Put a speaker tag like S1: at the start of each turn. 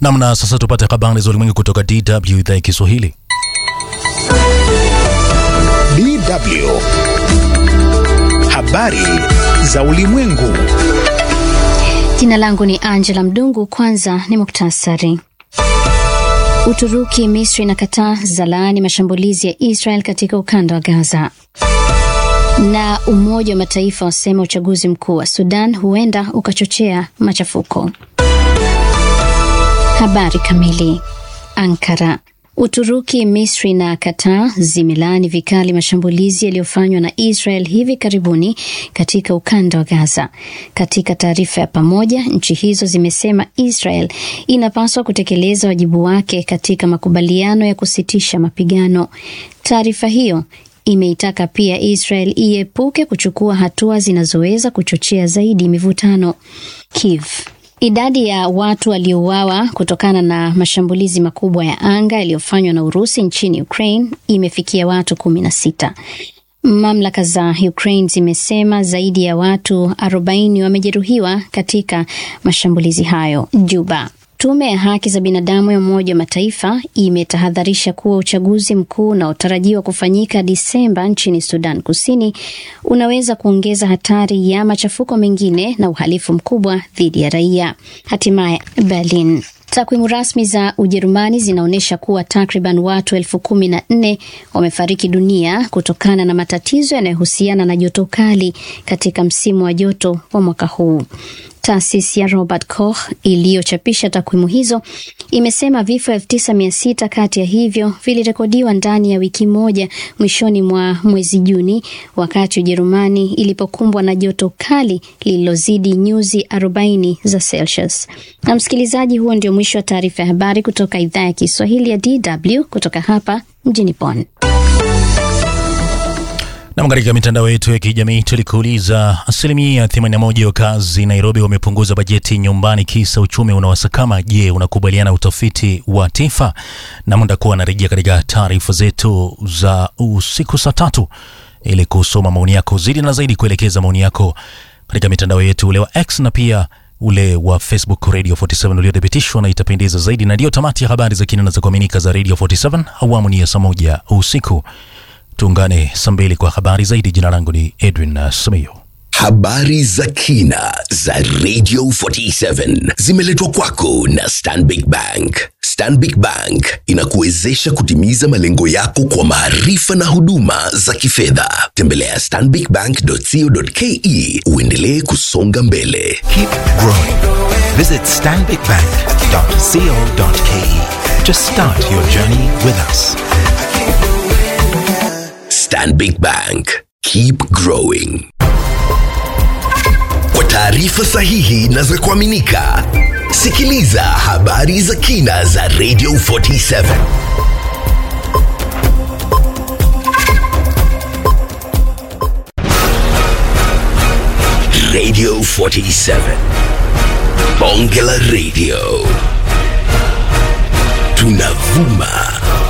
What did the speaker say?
S1: Namna sasa tupate habari za ulimwengu kutoka DW idhaa ya Kiswahili.
S2: DW. Habari za ulimwengu.
S3: Jina langu ni Angela Mdungu. Kwanza ni muktasari. Uturuki, Misri na Qatar zalaani mashambulizi ya Israel katika ukanda wa Gaza, na Umoja wa Mataifa wasema uchaguzi mkuu wa Sudan huenda ukachochea machafuko. Habari kamili. Ankara. Uturuki, Misri na Qatar zimelaani vikali mashambulizi yaliyofanywa na Israel hivi karibuni katika ukanda wa Gaza. Katika taarifa ya pamoja, nchi hizo zimesema Israel inapaswa kutekeleza wajibu wake katika makubaliano ya kusitisha mapigano. Taarifa hiyo imeitaka pia Israel iepuke kuchukua hatua zinazoweza kuchochea zaidi mivutano. Kiev Idadi ya watu waliouawa kutokana na mashambulizi makubwa ya anga yaliyofanywa na Urusi nchini Ukraine imefikia watu kumi na sita. Mamlaka za Ukraine zimesema zaidi ya watu 40 wamejeruhiwa katika mashambulizi hayo. Juba. Tume ya haki za binadamu ya Umoja wa Mataifa imetahadharisha kuwa uchaguzi mkuu unaotarajiwa kufanyika Disemba nchini Sudan Kusini unaweza kuongeza hatari ya machafuko mengine na uhalifu mkubwa dhidi ya raia. Hatimaye Berlin. Takwimu rasmi za Ujerumani zinaonyesha kuwa takriban watu elfu kumi na nne wamefariki dunia kutokana na matatizo yanayohusiana na joto kali katika msimu wa joto wa mwaka huu. Taasisi ya Robert Koch iliyochapisha takwimu hizo imesema vifo elfu tisa mia sita kati ya hivyo vilirekodiwa ndani ya wiki moja mwishoni mwa mwezi Juni, wakati Ujerumani ilipokumbwa na joto kali lililozidi nyuzi 40 za Celsius. Na msikilizaji, huo ndio mwisho wa taarifa ya habari kutoka idhaa ya Kiswahili ya DW kutoka hapa mjini Bonn.
S1: Nam, katika mitandao yetu ya kijamii tulikuuliza, asilimia 81 ya wakazi Nairobi wamepunguza bajeti nyumbani kisa uchumi unawasakama. Je, unakubaliana utafiti wa TIFA? Na muda kuwa anarejea katika taarifa zetu za usiku saa tatu ili kusoma maoni yako zaidi na zaidi, kuelekeza maoni yako katika mitandao yetu ule wa X na pia ule wa Facebook Radio 47 uliothibitishwa na itapendeza zaidi. Na ndiyo tamati ya habari za kina na za kuaminika za Radio 47 awamu ni ya saa moja usiku. Tuungane saa mbili kwa habari zaidi. Jina langu ni Edwin Simiyo.
S4: Habari za kina za Radio 47 zimeletwa kwako na Stanbic Bank. Stanbic Bank inakuwezesha kutimiza malengo yako kwa maarifa na huduma za kifedha. Tembelea stanbicbank.co.ke uendelee kusonga mbele.
S5: Keep growing. Visit stanbicbank.co.ke to start your journey with us.
S4: Stanbic Bank. Keep growing. Kwa taarifa sahihi na za kuaminika, sikiliza habari za kina za Radio 47. Radio 47. Bonge la Radio. Tunavuma